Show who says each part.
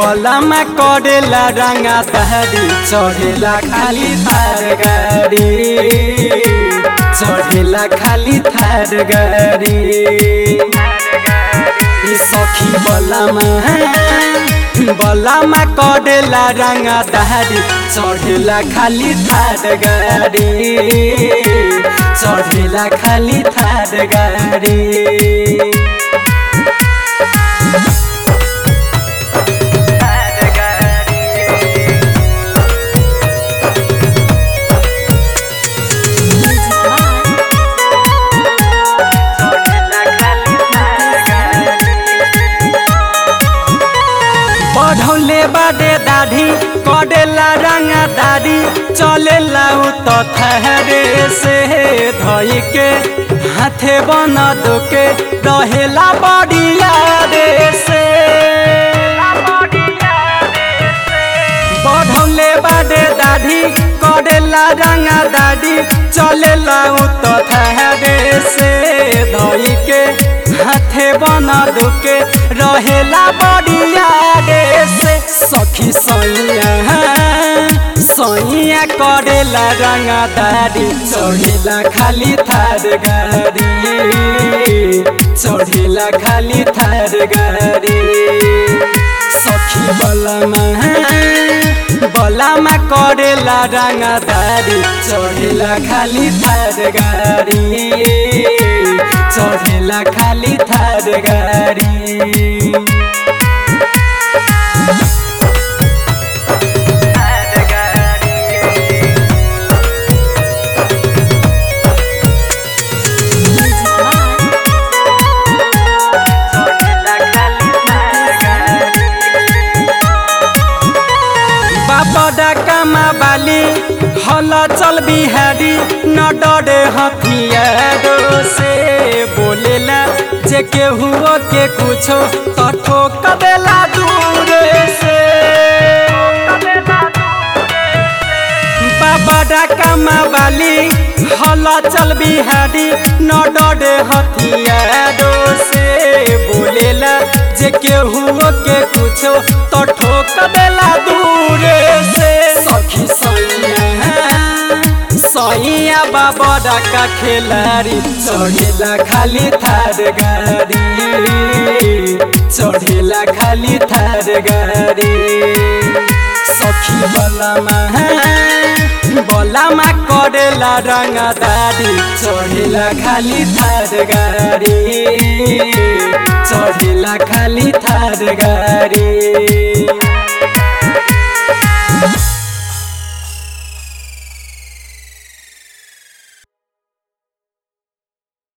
Speaker 1: बलमा करेला रंगा तहरी चढ़ेला खाली थार गाड़ी चढ़ेला खाली थार गाड़ी ई सखी बलमा बलमा करेला रंगा तहरी चढ़ेला खाली थार गाड़ी चढ़ेला खाली थार गाड़ी
Speaker 2: Music by
Speaker 1: बढ़ौले बाडे दाढ़ी करेला रंगा दाढ़ी चलेला उ तो थहरे से धई के हाथे बन दोके रहेला बड़िया रे से बढ़ौले बाडे दाढ़ी करेला रंगा दाढ़ी चलेला उ तो थहरे से धई के हाथे बन दुके रहेला बड़िया रे से सखी सैया सैया करेला रंगा दाढ़ी चढ़ेला खाली थार गाड़ी चढ़ेला खाली थार गाड़ी सखी बलमा बलमा करेला रंगा दाढ़ी चढ़ेला खाली थार गाड़ी चढ़ेला खाली थार गाड़ी
Speaker 2: Music by
Speaker 1: बाबा डाकामा बाली हल चल बिहारी न डरे हथियारो से बोलेला जे केहू के कुछो तो ठोक देला दूर से बाबा डाकामा बाली हल चल बिहारी न डरे हथियारो से बोलेला जे केहू के कुछो तो ठोक देला दूर से सखी सैया सैया बाबा डाका खेलारी चढ़ेला खाली थार गाड़ी चढ़ेला खाली थार गाड़ी सखी बलमा बलमा करेला रंगा दाढ़ी चढ़ेला खाली थार गाड़ी चढ़ेला खाली थार गाड़ी